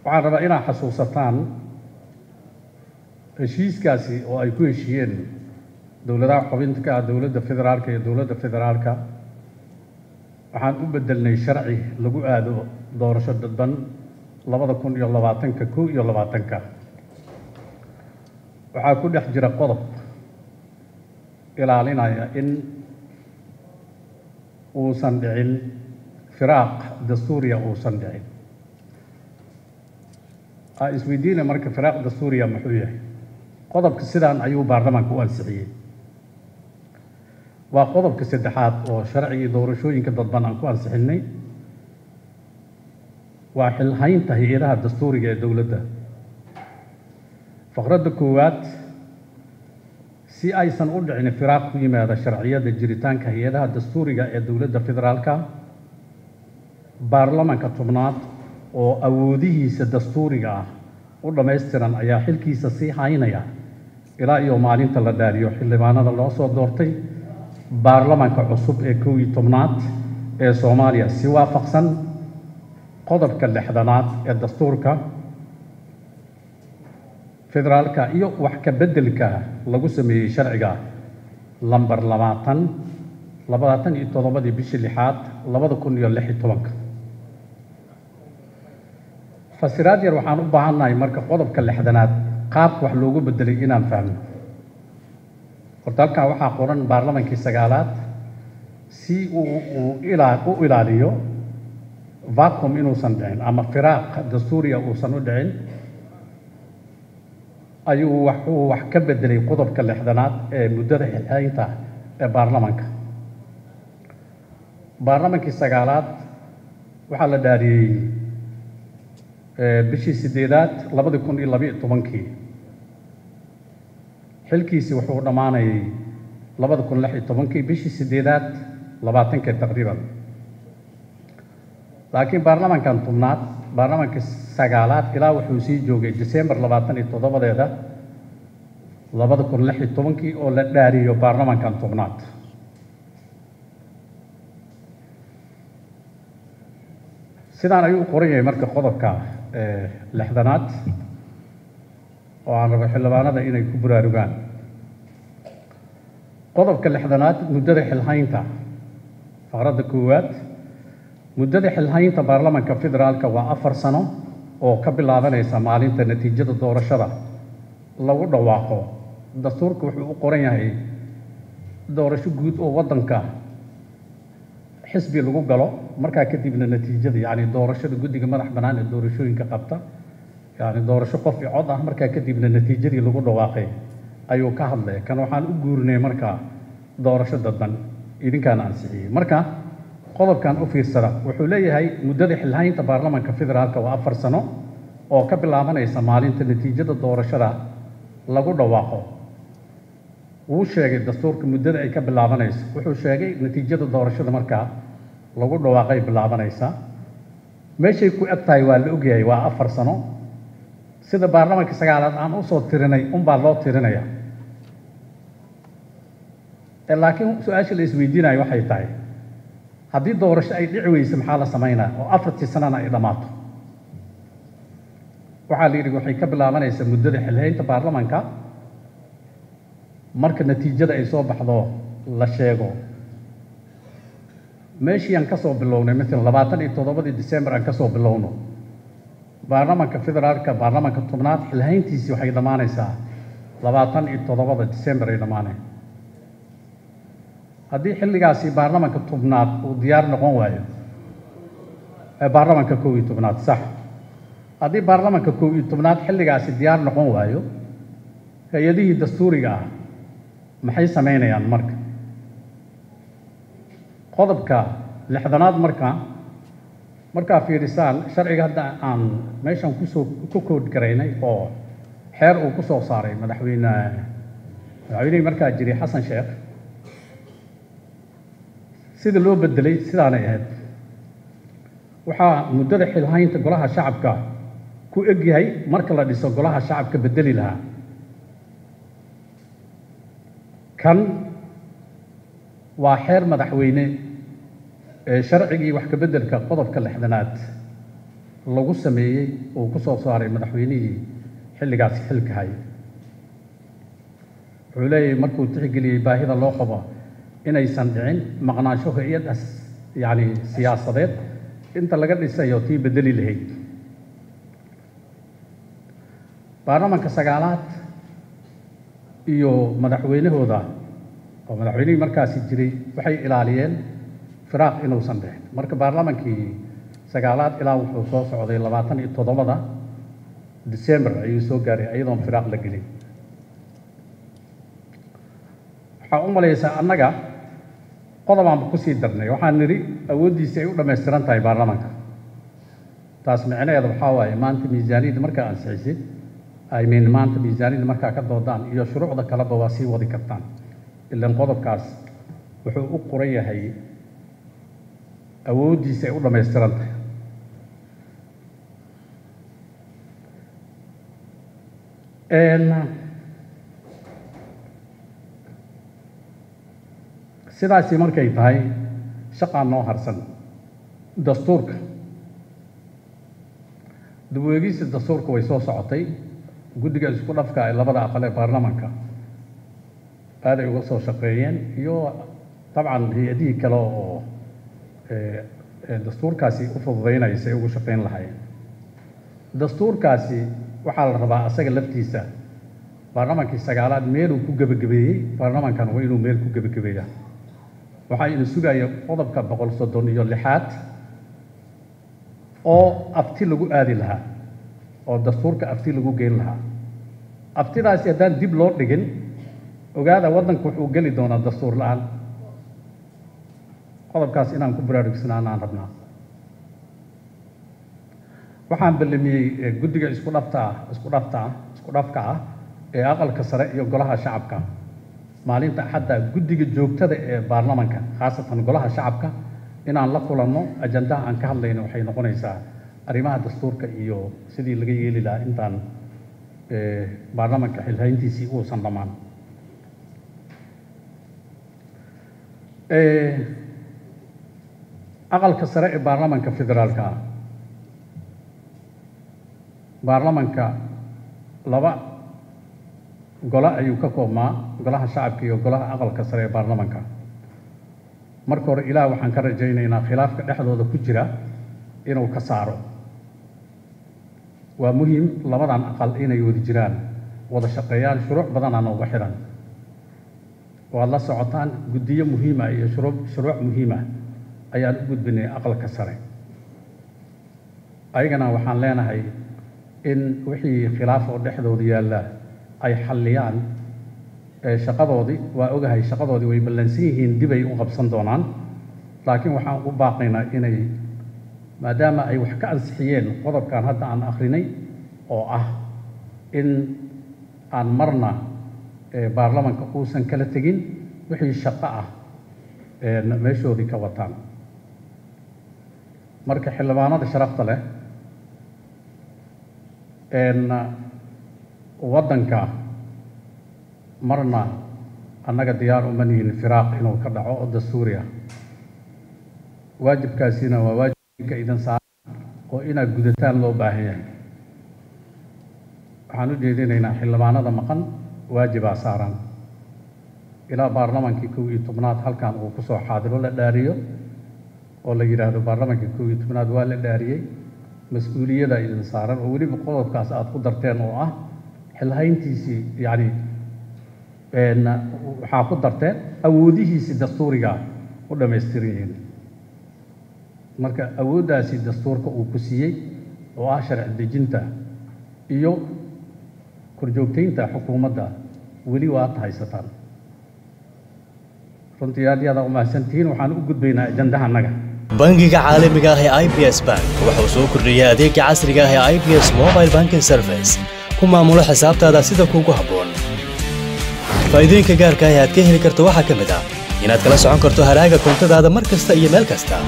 waxaan rabaa inaad xasuusataan heshiiskaasi oo ay ku heshiiyeen dowladaha xubinta ka ah dowladda federaalka iyo dowladda federaalka waxaan u bedelnay sharci lagu aado doorasho dadban labada kun iyo labaatanka kow iyo labaatanka waxaa ku dhex jira qodob ilaalinaya in uusan dhicin firaaq dastuuriya uusan dhicin aa isweydiina marka firaaq dastuuriya muxuu yahay qodobka sidaan ayuu baarlamaanka u ansixiyey waa qodobka saddexaad oo sharcigii doorashooyinka dadban aan ku ansixinay waa xilhaynta hay-adaha dastuuriga ee dowladda faqradda koowaad si aysan u dhicin firaaq ku yimaada sharciyada jiritaanka hay-adaha dastuuriga ee dowladda federaalka baarlamanka tobnaad oo awoodihiisa dastuuriga ah u dhammaystiran ayaa xilkiisa sii haynaya ilaa iyo maalinta la dhaariyo xildhibaanada loo soo doortay baarlamanka cusub ee kow iyo tobnaad ee soomaaliya si waafaqsan qodobka lixdanaad ee dastuurka federaalka iyo wax ka beddelka lagu sameeyey sharciga lamber labaatan labaatan iyo toddobadii bishii lixaad labada kun iyo lix iyo tobanka fasiraad yar waxaan u baahannahay marka qodobka lixdanaad qaabka wax loogu beddelay inaan fahno horta halkan waxaa qoran baarlamankii sagaalaad si uu uu ilaa u ilaaliyo vacum inuusan dhicin ama firaaq dastuuriya uusan u dhicin ayuu wax uu wax ka beddelay qodobka lixdanaad ee muddada xilxaynta ee baarlamanka baarlamankii sagaalaad waxaa la dhaariyey bishii sideedaad labadi kun iyo labiiyo tobankii xilkiisi wuxuu dhammaanayay labada kun lix iyo tobankii bishii sideedaad labaatankii taqriiban laakiin baarlamankan tobnaad baarlamanka sagaalaad ilaa wuxuu sii joogay december labaatan iyo toddobadeeda labada kun lix iyo tobankii oo la dhaariyo baarlamankan tobnaad sidaan ayuu u qoran yahay marka qodobka lixdanaad oo aan rabo xildhibaanada inay ku buraarugaan qodobka lixdanaad muddada xilhaynta faqradda koowaad muddada xilhaynta baarlamanka federaalka waa afar sano oo ka bilaabanaysa maalinta natiijada doorashada lagu dhawaaqo dastuurka wuxuu u qoran yahay doorasho guud oo waddanka xisbi lagu galo markaa kadibna natiijada yacni doorashada guddiga madax bannaan ee doorashooyinka qabta yacni doorasho qof i cod ah markaa kadibna natiijadii lagu dhawaaqay ayuu ka hadlaya kan waxaan u guurinay markaa doorasho dadban idinkaana ansixiyey marka qodobkan u fiirsada wuxuu leeyahay muddada xilhaynta baarlamanka federaalka waa afar sano oo ka bilaabanaysa maalinta natiijada doorashada lagu dhawaaqo wuu sheegay dastuurka muddada ay ka bilaabanayso wuxuu sheegay natiijada doorashada markaa lagu dhawaaqay bilaabanaysaa meeshay ku eg tahay waa la ogyahay waa afar sano sida baarlamanka sagaalaad aan usoo tirinay unbaa loo tirinaya laakiin su-aasha la isweydiinayo waxay tahay haddii doorasho ay dhici weyse maxaa la samaynaa oo afartii sanana ay dhammaato waxaa la yidhi waxay ka bilaabanaysaa muddada xilhaynta baarlamanka marka natiijada ay soo baxdo la sheego meeshii aan ka soo bilownay maalan labaatan iyo toddobadii december aan ka soo bilowno baarlamanka federaalka baarlamanka tobnaad xilhayntiisii waxay dhammaanaysaa labaatan iyo toddobada december ay dhammaaneen haddii xilligaasi baarlamanka tobnaad uu diyaar noqon waayo baarlamanka kow iyo tobnaad sax haddii baarlamanka kow iyo tobnaad xilligaasi diyaar noqon waayo hay-adihii dastuuriga ah maxay samaynayaan marka qodobka lixdanaad marka markaa fiirisaan sharciga hadda aan meeshan kusoo ku kood garaynay oo xeer uu ku soo saaray madaxweyne madaxweynihii markaa jiray xasan sheekh sida loo bedelay sidaanay ahayd waxaa muddada xilhaynta golaha shacabka ku egyahay marka la dhiso golaha shacabka bedeli lahaa kan waa xeer madaxweyne ee sharcigii wax ka beddelka qodobka lixdanaad lagu sameeyey uu ku soo saaray madaxweynihii xilligaasi xilka hayay wuxuu leeyahay markuu tixgeliyey baahida loo qabo inaysan dhicin maqnaansho hay-adas yacni siyaasadeed inta laga dhisayo tii bedeli lahayd baarlamanka sagaalaad iyo madaxweynahooda oo madaxweynihii markaasi jiray waxay ilaaliyeen firaaq inuusan dhicin marka baarlamankii sagaalaad ilaa wuxuu soo socday labaatan iyo toddobada december ayuu soo gaaray iyadoon firaaq la gelin waxaa u malaysaa annaga qodobaanba kusii darnay waxaan nidhi awooddiisi ay u dhammaystiran tahay baarlamanka taas micnaheeda waxaa waaye maanta miisaaniyadda markaa ansixisay I mean maanta miisaaniyadda markaa ka doodaan iyo shuruucda kaleba waa sii wadi kartaan ilaan qodobkaas wuxuu u qoran yahay awooddiisa ay u dhammaystiran tahay sidaasi markay tahay shaqaa noo harsan dastuurka dib-u-eegista dastuurka way soo socotay guddiga isku dhafka ee labada aqal ee baarlamanka aaday uga soo shaqeeyeen iyo dabcan hay-adihii kale oo dastuurkaasi u fududaynaya say ugu shaqeyn lahaayeen dastuurkaasi waxaa la rabaa asaga laftiisa baarlamankii sagaalaad meeluu ku gebagabeeyey baarlamankan waa inuu meel ku gebagabeeyaa waxaa ina sugaya qodobka boqol soddon iyo lixaad oo abti lagu aadi lahaa oo dastuurka abti lagu geyn lahaa abtidaasi haddaan dib loo dhigin ogaada waddanku wuxuu geli doonaa dastuur la-aan qodobkaas inaan ku baraarugsanaan aan rabnaa waxaan ballamiyey guddiga isku dhafta ah isku dhafta ah isku dhafka ah ee aqalka sare iyo golaha shacabka maalinta axadda guddiga joogtada ee baarlamanka khaasatan golaha shacabka inaan la kulanno ajandaha aan ka hadlayno waxay noqonaysaa arrimaha dastuurka iyo sidii laga yeeli lahaa intaan baarlamanka xilhayntiisii uusan dhammaan aqalka sare ee baarlamanka federaalka ah baarlamanka laba gole ayuu ka koobmaa golaha shacabka iyo golaha aqalka sare ee baarlamanka marka hore ilaah waxaan ka rajaynaynaa khilaafka dhexdooda ku jira inuu ka saaro waa muhiim labadan aqal inay wada jiraan wada shaqeeyaan shuruuc badanaa nooga xidhan waad la socotaan guddiyo muhiima iyo shuruu shuruuc muhiima ayaan u gudbinay aqalka sare ayagana waxaan leenahay in wixii khilaaf oo dhexdooda yaalla ay xalliyaan shaqadoodii waa ogahay shaqadoodii way ballansan yihiin dib ay u qabsan doonaan laakiin waxaan u baaqaynaa inay maadaama ay wax ka ansixiyeen qodobkan hadda aan akrinay oo ah in aan marna baarlamanka uusan kala tegin wixii shaqo ah meeshoodii ka wataan marka xildhibaanada sharafta leh waddanka marna annaga diyaar uma nihin firaaq inuu ka dhaco oo dastuuri ah waajibkaasina waa waajibka idan saaran oo inaad gudataan loo baahan yahay waxaan u jeedinaynaa xildhibaanada maqan waajibaa saaran ilaa baarlamankii kow iyo tobnaad halkan uu kusoo xaadiro la dhaariyo oo la yidhaahdo baarlamankii kow iyo tobnaad waa la dhaariyey mas-uuliyada idin saaran oo weliba qodobkaas aada ku darteen oo ah xilhayntiisii yacni waxaa ku darteen awoodihiisii dastuuriga u dhammaystiran yihiin marka awooddaasi dastuurka uu ku siiyey oo ah sharci dejinta iyo korjoogtaynta xukuumadda weli waad haysataan runtii aad iyo aad u mahadsantihiin waxaan u gudbaynaa ajandaha annaga bangiga caalamiga ah ee i b s bank wuxuu soo kordhiyey adeega casriga ah ee i b s mobile banking service ku maamulo xisaabtaada sida kuugu habboon faa'iidooyinka gaarka ah ee aad ka heli karto waxaa ka mid ah inaad kala socon karto haraaga koontadaada mar kasta iyo meel kasta